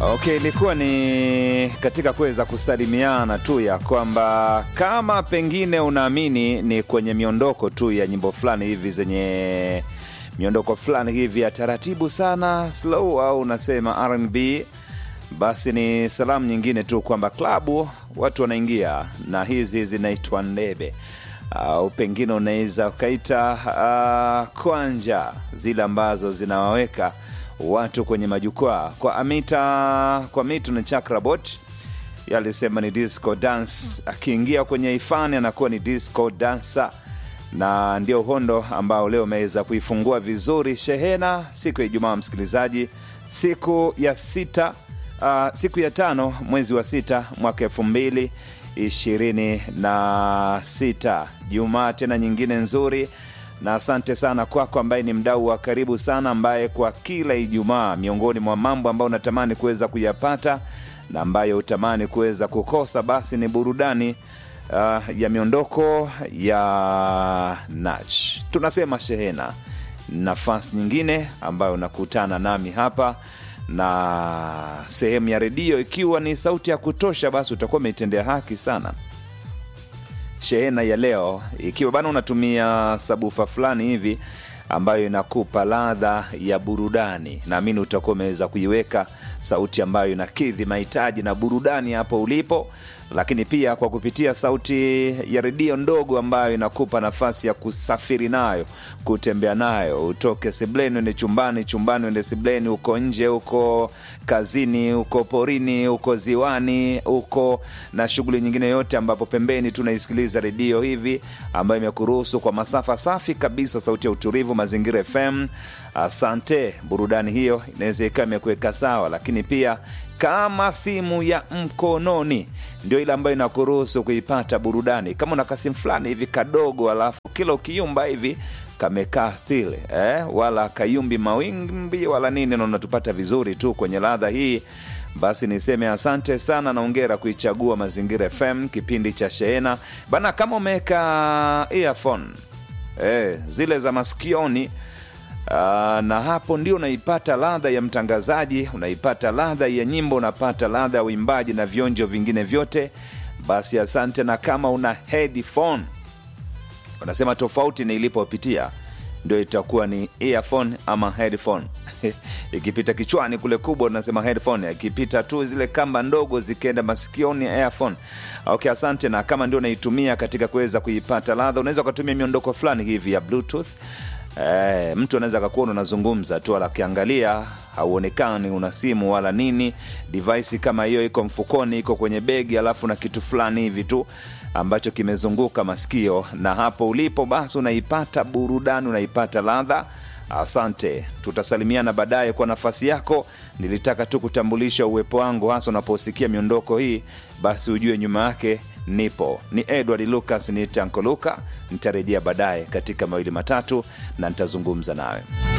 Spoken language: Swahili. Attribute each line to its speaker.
Speaker 1: Okay, ilikuwa ni katika kuweza kusalimiana tu ya kwamba kama pengine unaamini ni kwenye miondoko tu ya nyimbo fulani hivi zenye miondoko fulani hivi ya taratibu sana slow, au unasema R&B, basi ni salamu nyingine tu kwamba klabu watu wanaingia na hizi zinaitwa ndebe au pengine unaweza ukaita uh, kwanja zile ambazo zinawaweka watu kwenye majukwaa kwa Amita, kwa Mitu na Chakrabot yalisema ni disco dance. Akiingia kwenye ifani anakuwa ni disco dancer, na ndio uhondo ambao leo umeweza kuifungua vizuri shehena siku ya Ijumaa, msikilizaji, siku ya sita, uh, siku ya tano mwezi wa sita mwaka elfu mbili ishirini na sita Jumaa tena nyingine nzuri na asante sana kwako ambaye ni mdau wa karibu sana, ambaye kwa kila Ijumaa miongoni mwa mambo ambayo unatamani kuweza kuyapata na ambayo utamani kuweza kukosa, basi ni burudani uh, ya miondoko ya nach. Tunasema shehena, nafasi nyingine ambayo unakutana nami hapa na sehemu ya redio ikiwa ni sauti ya kutosha, basi utakuwa umeitendea haki sana shehena ya leo ikiwa bana unatumia sabufa fulani hivi ambayo inakupa ladha ya burudani, naamini utakuwa umeweza kuiweka sauti ambayo inakidhi mahitaji na burudani hapo ulipo, lakini pia kwa kupitia sauti ya redio ndogo ambayo inakupa nafasi ya kusafiri nayo, kutembea nayo, utoke sebleni uende chumbani, chumbani uende sebleni, uko nje, uko kazini, uko porini, uko ziwani, uko na shughuli nyingine yote, ambapo pembeni tunaisikiliza redio hivi ambayo imekuruhusu kwa masafa safi kabisa, sauti ya utulivu, Mazingira FM. Asante, burudani hiyo inaweza ikawa imekuweka sawa, lakini pia kama simu ya mkononi ndio ile ambayo inakuruhusu kuipata burudani. Kama una kasimu fulani hivi kadogo, alafu kila ukiumba hivi kamekaa still eh, wala kayumbi mawimbi wala nini, na unatupata vizuri tu kwenye ladha hii, basi niseme asante sana na ongera kuichagua Mazingira FM, kipindi cha Shehena bana. Kama umeweka earphone eh, zile za masikioni Uh, na hapo ndio unaipata ladha ya mtangazaji, unaipata ladha ya nyimbo, unapata ladha ya uimbaji na vionjo vingine vyote. Basi asante. Na kama una headphone, unasema tofauti ni ilipopitia, ndio itakuwa ni earphone ama headphone ikipita kichwani kule kubwa unasema headphone, ikipita tu zile kamba ndogo zikienda masikioni earphone. Okay, asante. Na kama ndio unaitumia katika kuweza kuipata ladha, unaweza ukatumia miondoko fulani hivi ya bluetooth Eh, mtu anaweza akakuona unazungumza tu, akiangalia hauonekani una simu wala nini. Device kama hiyo iko mfukoni, iko kwenye begi, alafu na kitu fulani hivi tu ambacho kimezunguka masikio, na hapo ulipo basi unaipata burudani, unaipata ladha. Asante, tutasalimiana baadaye. Kwa nafasi yako, nilitaka tu kutambulisha uwepo wangu, hasa unaposikia miondoko hii, basi ujue nyuma yake nipo. Ni Edward Lucas, ni Tanko Luka. Nitarejea baadaye katika mawili matatu na nitazungumza nawe.